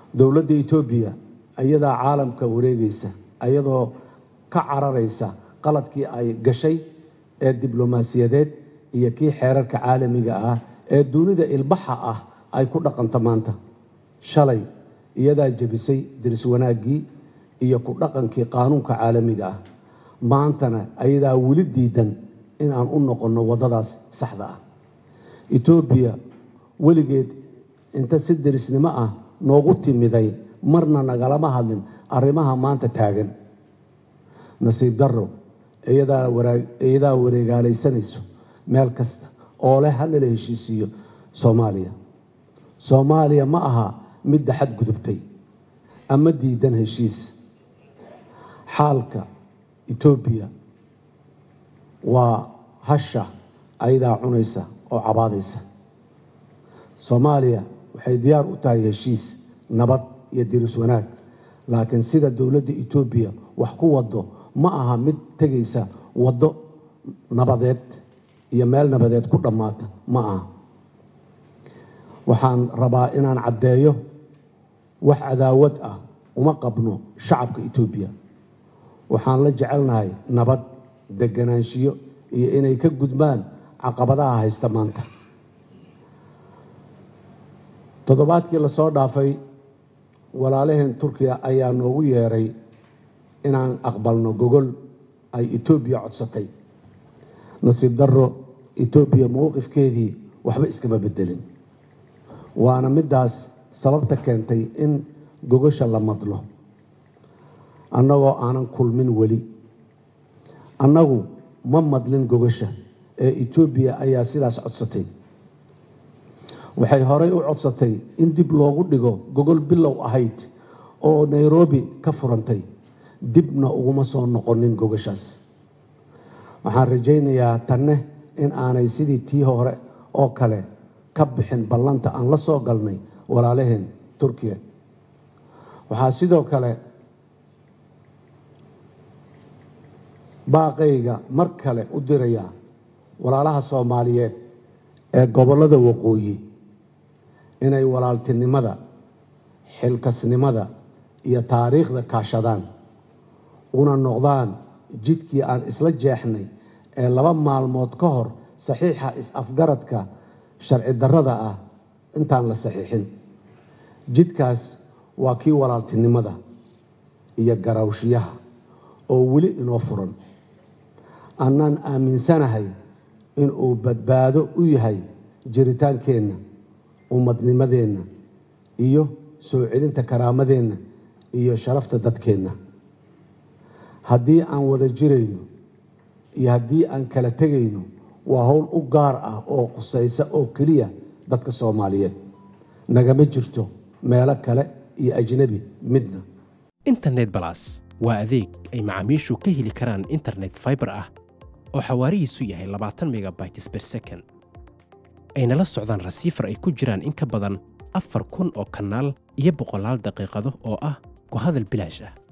dowladda etoobiya ayadaa caalamka wareegaysa ayadoo ka cararaysa qaladkii ay gashay ee diblomaasiyadeed iyo kii xeerarka caalamiga ah ee dunida ilbaxa ah ay ku dhaqanto maanta shalay iyadaa jebisay diris wanaaggii iyo ku dhaqankii qaanuunka caalamiga ah maantana ayadaa weli diidan in aan u noqonno waddadaas saxda ah etoobiya weligeed inta si derisnimo ah noogu timiday marna nagalama hadlin arrimaha maanta taagan nasiib darro iyadaa wareegaalaysanayso meel kasta oo leh halala heshiisiiyo soomaaliya soomaaliya ma aha midda xadgudubtay ama diidan heshiis xaalka etoobiya waa hasha ayadaa cunaysa oo cabaadaysa soomaaliya waxay diyaar u tahay heshiis nabad iyo diris wanaag laakiin sida dowladda etoobiya wax ku wado ma aha mid tegaysa waddo nabadeed iyo meel nabadeed ku dhammaata ma aha waxaan rabaa inaan caddeeyo wax cadaawad ah uma qabno shacabka etoobiya waxaan la jecelnahay nabad deganaanshiyo iyo inay ka gudbaan caqabadaha haysta maanta toddobaadkii lasoo dhaafay walaalaheen turkiya ayaa noogu yeeray inaan aqbalno gogol ay etoobiya codsatay nasiib darro etoobiya mowqifkeedii waxba iskama bedelin waana middaas sababta keentay in gogosha la madlo annagoo aanan kulmin weli annagu ma madlin gogosha ee etoobiya ayaa sidaas codsatay waxay horey u codsatay in dib loogu dhigo gogol bilow ahayd oo nairobi ka furantay dibna uguma soo noqonin gogoshaas waxaan rajaynayaa tanne in aanay sidii tii hore oo kale ka bixin ballanta aan la soo galnay walaalaheen turkiya waxaa sidoo kale baaqayga mar kale u dirayaa walaalaha soomaaliyeed ee gobollada waqooyi inay walaaltinimada xilkasnimada iyo taariikhda kaashadaan una noqdaan jidkii aan isla jeexnay ee laba maalmood ka hor saxiixa is-afgaradka sharci darrada ah intaan la saxiixin jidkaas waa kii walaaltinimada iyo garawshiyaha oo weli inoo furan annaan aaminsanahay inuu badbaado u yahay jiritaankeenna ummadnimadeenna iyo soo celinta karaamadeenna iyo sharafta dadkeenna haddii aan wada jirayno iyo haddii aan kala tegayno waa howl u gaar ah oo qusaysa oo keliya dadka soomaaliyeed nagama jirto meelo kale iyo ajnebi midna internet balas waa adeeg ay macaamiishu ka heli karaan internet faibar ah oo xawaarihiisu yahay labaatan megabytes ber second ayna la socdaan rasiifar ay ku jiraan in ka badan afar kun oo kanaal iyo boqolaal daqiiqado oo ah ku hadal bilaash ah